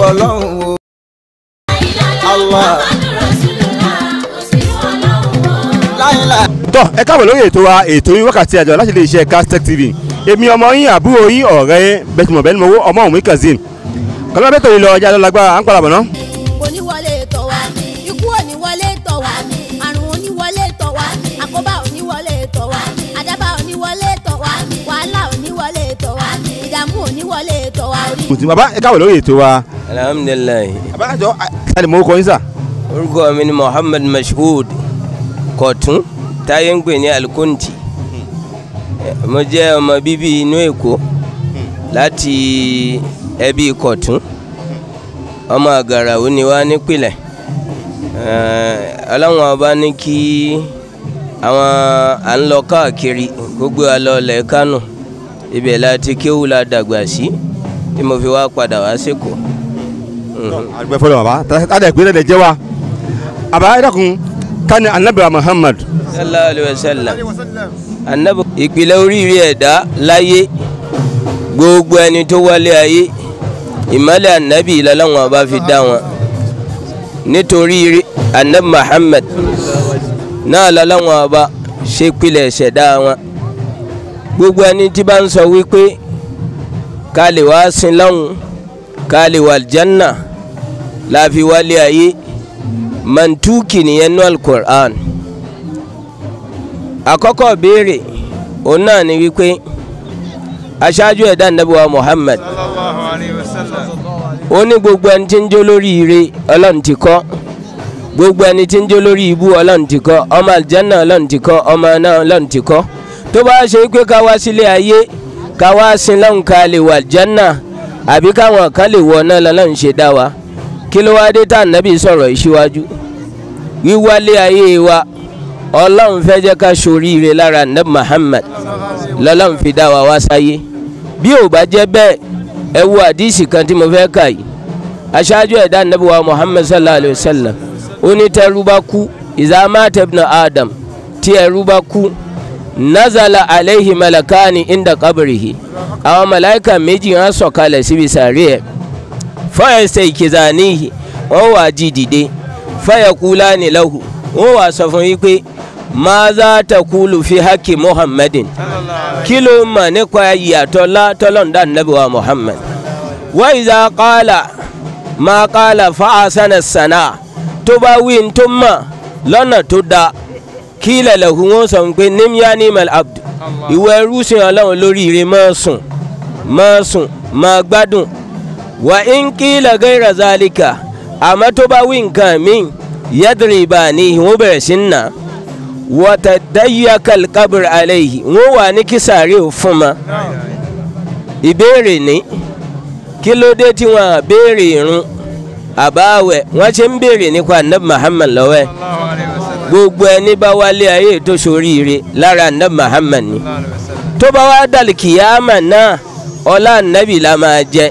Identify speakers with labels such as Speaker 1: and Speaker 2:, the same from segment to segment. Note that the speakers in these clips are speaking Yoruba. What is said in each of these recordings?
Speaker 1: ọlọ́run o. Allah. láyìnlá.
Speaker 2: tọ́ ẹ káàbọ̀ lórí ètò wa ètò yín wákàtí àjọ láti lè ṣe Castech TV èmi ọmọ yín àbúrò yín ọ̀rẹ́ bẹ́tùmọ̀ bẹ́ẹ̀ ni mo wó ọmọ òun kazeem kọ́lá bẹ́tò yìí lọ ọjà lọ lágbára à ń padà bọ̀ ná.
Speaker 3: oníwọlé tọ̀ wá ikú oníwọlé tọ̀ wá àrùn oníwọlé tọ̀ wá àkóbá oníwọlé tọ̀ wá àdábà oníwọlé tọ̀ wá wàhálà oníwọlé tọ̀ wá ìdààmú oníwọlé tọ̀ wá orí.
Speaker 2: kùtù bàbá ẹ káàbọ̀ lórí ètò wa.
Speaker 4: alhamdulilayi
Speaker 2: àbájọ àti mo kọ́ yín sà.
Speaker 4: orúkọ mi ni muhammad mashood kọ̀tún táyé ń pè ní alikunti mo jẹ́ ọmọ bíbí inú èkó láti ẹbí kọ̀tún ọmọ àgàràwò ni wá nípìnlẹ̀ ọlọ́run ọba ní kí àwọn à ń lọ káàkiri gbogbo alọ́ọ̀lẹ̀ kánò ibẹ̀ láti kéwù la dàgbà sí tí mo fi wá padà wá sẹ́kọ̀ọ́.
Speaker 2: àgbẹ̀ fọlọ́ bàbá tàdé ìpínlẹ̀ dẹ̀ jẹ́ wa. àbá ẹ dákun kani anabi muhammad.
Speaker 4: sallallahu alayhi wa sallam anabi ìpìlẹ̀ oríire ẹ̀dá láyé gbogbo ẹni tó wálé ayé ìmọ̀lẹ̀ anabi lọ́lọ́wọ́n ọba fi dá wọn nítorí anabi muhammad náà lọ́lọ́wọ́n ọba ṣe pilẹ̀ ṣẹ̀dá wọn gbogbo ẹni tí bá ń sọ wípé ká lè wá sin lọ́hùn ká lè wà aljanna láfi wálé ayé mantuki nìyẹn nú alukur'an àkọ́kọ́ béèrè òun náà ni wípé aṣáájú ẹ̀dá nàbíwá muhammad ó ní gbogbo ẹni tí ń jó lórí ire ọlọ́run ti kọ́ gbogbo ẹni tí ń jó lórí ibú ọlọ́run ti kọ́ ọmọ àlìjánná ọlọ́run ti kọ́ ọmọ náà ọlọ́run ti kọ́ tó bá ṣe pé ká wá sílé ayé ká wá sin lọ́hùn ká lè wà àlìjánná àbí káwọn kan lè wọ náà lọ́lọ́run ṣe dá wa kí ló wá dé tá ànábì sọ̀rọ̀ ìṣíwájú wíwálé ayé wa ọlọ́run fẹ́ jẹ́ ká ṣoríire lára nab muhammad lọ́lọ́run fi dá wa wá sáyé bí ò bá jẹ́ bẹ́ẹ̀ ẹ wo àdísì kan tí mo fẹ́ kà yìí aṣáájú ẹ̀dá nabi wa muhammad sallallahu alayhi wa sallam ó ní tẹ́rú bá kú idha mata ibnu adam tí ẹrú bá kú nazala alayhi malakani inda qabrihi àwọn màláíkà méjì wọn sọ̀kalẹ̀ síbi sàárè ẹ̀ fọ́yẹ̀sẹ̀ ìkìzàníhì wọ́n wà jí dìde fayaqulani lahu wọ́n wà sọ fún yí pé maza taqulu fi haqqi muhammadin kí ló mọ̀ nípa ìyàtọ̀ látọ́lọ́ndà nàbí wa muhammad wa iza qala ma qala fa asana sana tó bá wí n tó mọ̀ lọ́nà tó da kila lahu wọ́n sọ pé nimya nimal abd ìwọ ẹrú sìn ọlọ́run lórí ire máa sùn máa sùn máa gbádùn wa in qila ghayra zalika àmọ́ tó bá wí nǹkan míì yadriba ni wọ́n bẹ̀rẹ̀ sí ń nà wọ́tà dáyà kalkabir alayhi wọ́n wà ní kísàárì fún ma ìbéèrè ní kí ló dé tí wọ́n béèrè irun àbáwẹ̀ wọ́n ṣe ń béèrè nípa anabi muhammad lọ́wọ́ gbogbo ẹni bá wálé ayé tó soríire lára anabi muhammad ni tó bá wá dàlí kìyàmà náà ọlá anabi la máa jẹ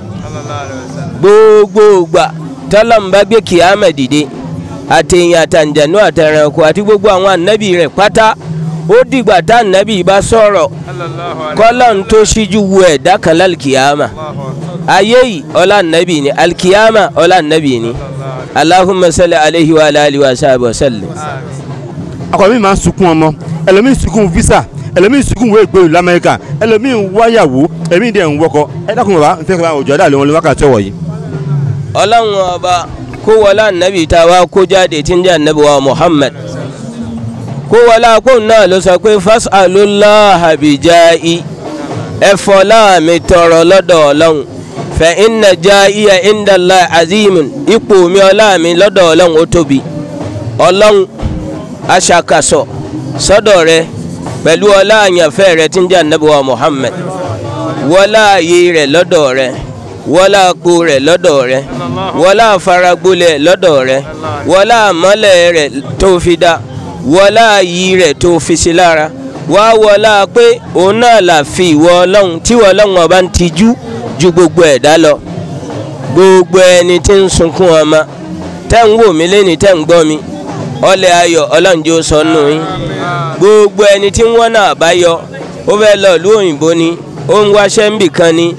Speaker 4: gbogbo gbà tọ́lọ́mùbá gbé kìyàmà dìde àtẹ̀yìn àtàǹjẹ̀nú àtẹ̀rẹ̀kọ àti gbogbo àwọn ànábì rẹ̀ pátá ó dìgbà tá ànábì bá sọ̀rọ̀ kọ́lọ́n tó ṣíjú wo ẹ̀dá kan lálkìyàmà ayé yìí ọlá ànábì ni alkìyàmà ọlá ànábì ni Allahumma salli alayhi wa alihi wa sahbihi wa sallim.
Speaker 2: akọ mi máa ń sunkún ọmọ ẹlòmíín sunkún visa ẹlòmíín sunkún wo ìgbèrú lamẹ́ríkà ẹlòmíín wáyàwó ẹlòmíín dẹ̀ ń wọkọ ẹ dákun bàbá n fẹ́ kí òjò àdá lóun wákàtí ọwọ́ yìí.
Speaker 4: ọlọ́run ọba kó wọlá ànábì tá a wá kó jáde tí ń jẹ́ ànábì wa muhammad kó wọlá kó náà ló sọ pé fas'alullaha bijai ẹ̀fọ́ láàmì tọrọ lọ́dọ̀ ọlọ́run fa inna jaiya inda Allah azimun ipò mi ọlá mi lọ́dọ̀ ọlọ́run ó tóbi ọlọ́run aṣàkàsọ̀ sọ́dọ̀ rẹ pẹ̀lú ọlá àyànfẹ́ rẹ tí ń jẹ́ ànábì wa muhammad wọlá ààyè rẹ lọ́dọ̀ rẹ wọlá àpò rẹ lọ́dọ̀ rẹ wọlá àfaragbolẹ̀ lọ́dọ̀ rẹ wọlá àmọ́lẹ̀ rẹ tó fi dá wọlá àyí rẹ tó fi sí lára wá wọlá pé òun náà là fi ìwọ ọlọ́run tí ìwọ ọlọ́run ọba ń tijú ju gbogbo ẹ̀dá lọ gbogbo ẹni tí ń sunkún ọmọ tẹ́ ń wò mí lẹ́ni tẹ́ ń gbọ́ mi ọlẹ̀ ayọ̀ ọlọ́njọ́ sọnù yín gbogbo ẹni tí ń wọ́n náà bá yọ ó fẹ́ lọ ìlú òyìnbó ni ó ń wáṣẹ́ ń bì kan ni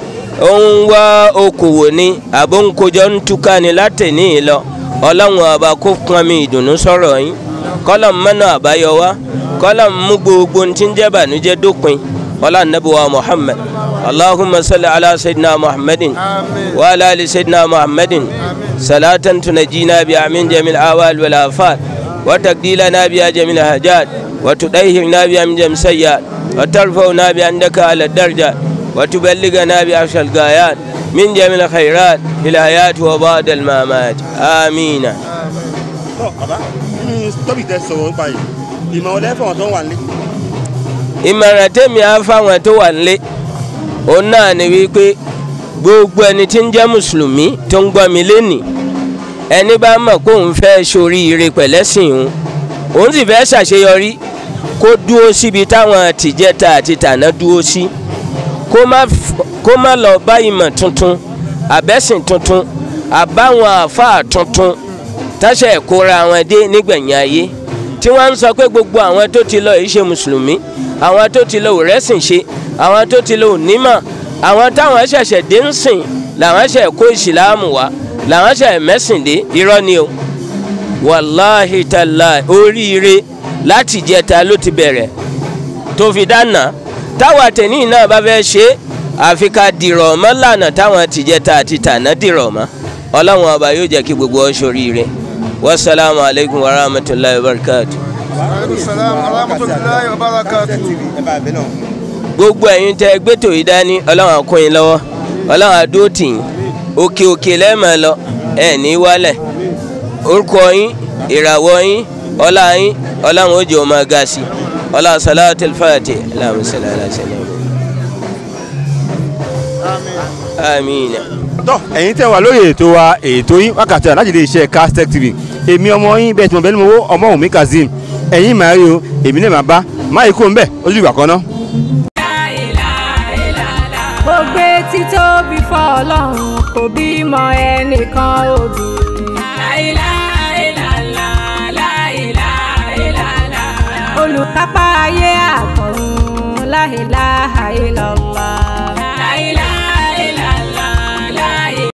Speaker 4: ó ń wá okòwò ní àbó ń kojọ́ ń túká ni látẹ̀ní lọ ọlọ́run ọba kó pọn mi ìdùnnú sọ̀rọ̀ yín kọ́lọ̀ mọ́nà àbáyọ wá kọ́lọ̀ mú gbogbo ohun tí ń jẹ́ bànújẹ́ dópin ọlá nàbíwá muhammad allahumma salli ala sayyidina muhammadin wa ala ali sayyidina muhammadin salatan tunajina bi amin jamil awal wal afat wa taqdilana bi jamil hajat wa tudahhirna bi min jam sayyat wa tarfa'una bi andaka ala darjat wa tuballighana bi afshal gayat من جميع الخيرات في الحياة وبعد الممات آمين
Speaker 2: tọ́ bàbá nínú tọ́bì tẹ sọ̀rọ̀ nípa yìí ìmọ̀ ọ̀lẹ́ fọ̀wọ́n tó wà ní.
Speaker 4: ìmọ̀ràn tèmi á fáwọn tó wà nílé òun náà ni wípé gbogbo ẹni tí ń jẹ́ mùsùlùmí tó ń gbọ́ mi lénìí ẹni bá mọ̀ pé òun fẹ́ ṣoríire pẹ̀lẹ́sìn òun òun sì fẹ́ ṣàṣeyọrí kó dúró síbi táwọn tìjẹta àti tàná dúró sí kó má f- kó má lọ bá ìmọ̀ tuntun àbẹ́sìn tuntun àbáwọn àáfàá tuntun táṣà ìkóra wọn dé nígbẹ̀yìn ayé tí wọ́n ń sọ pé gbogbo àwọn tó ti lọ yìí ṣe mùsùlùmí àwọn tó ti lọ ò rẹ́sìn ṣe àwọn tó ti lọ ò nímọ̀ àwọn táwọn ṣẹ̀ṣẹ̀ dé ń sìn làwọn ṣẹ̀ kó ìsìláàmù wá làwọn ṣẹ̀ mẹ́sìn dé irọ́ ni o wàláhì tàlà oríire láti jẹta ló ti bẹ̀rẹ̀ tó fi dáná táwa tẹ̀ní náà bá fẹ́ ṣe é àfi ká dìrọ̀ mọ́ lànà táwọn tìjẹta àti tàná dìrọ̀ mọ́ ọlọ́run ọba yóò jẹ́ kí gbogbo ọ ṣoríire wasalaamu aleykum wa rahmatulahi wa barakatu.
Speaker 5: Salam warahmatullahi wabarakatuh.
Speaker 2: ẹ bá a bẹ náà.
Speaker 4: gbogbo ẹ̀yin tẹ́ gbẹ́tò yìí dání ọlọ́run á kún yín lọ́wọ́ ọlọ́run á dúró tì yín òkè òkè lẹ́ẹ̀mọ̀ lọ ẹ̀ ní wálẹ̀ orúkọ yín ìràwọ̀ yín ọlá yín ọlọ́run ó jẹ́ ọmọ ga sí i ọlá salatu al-fati Allahumma salli ala sayyidina amiina.
Speaker 2: tọ́ ẹ̀yin tẹ́ wà lórí ètò wa ètò yín wákàtí àná láti lè ṣe Castech TV èmi ọmọ yín bẹ́ẹ̀ tí mo bẹ́ẹ̀ ni mo wó ọmọ òun mi Kazeem ẹ̀yin màá rí o èmi náà máa bá máa yí kó ń bẹ̀ ojú ìgbà kan náà.
Speaker 6: mo gbé títóbi fọ́ ọlọ́run kò bímọ ẹnìkan òbí. olùkápá ayé àtọ̀run láìláha ìlọ́lá.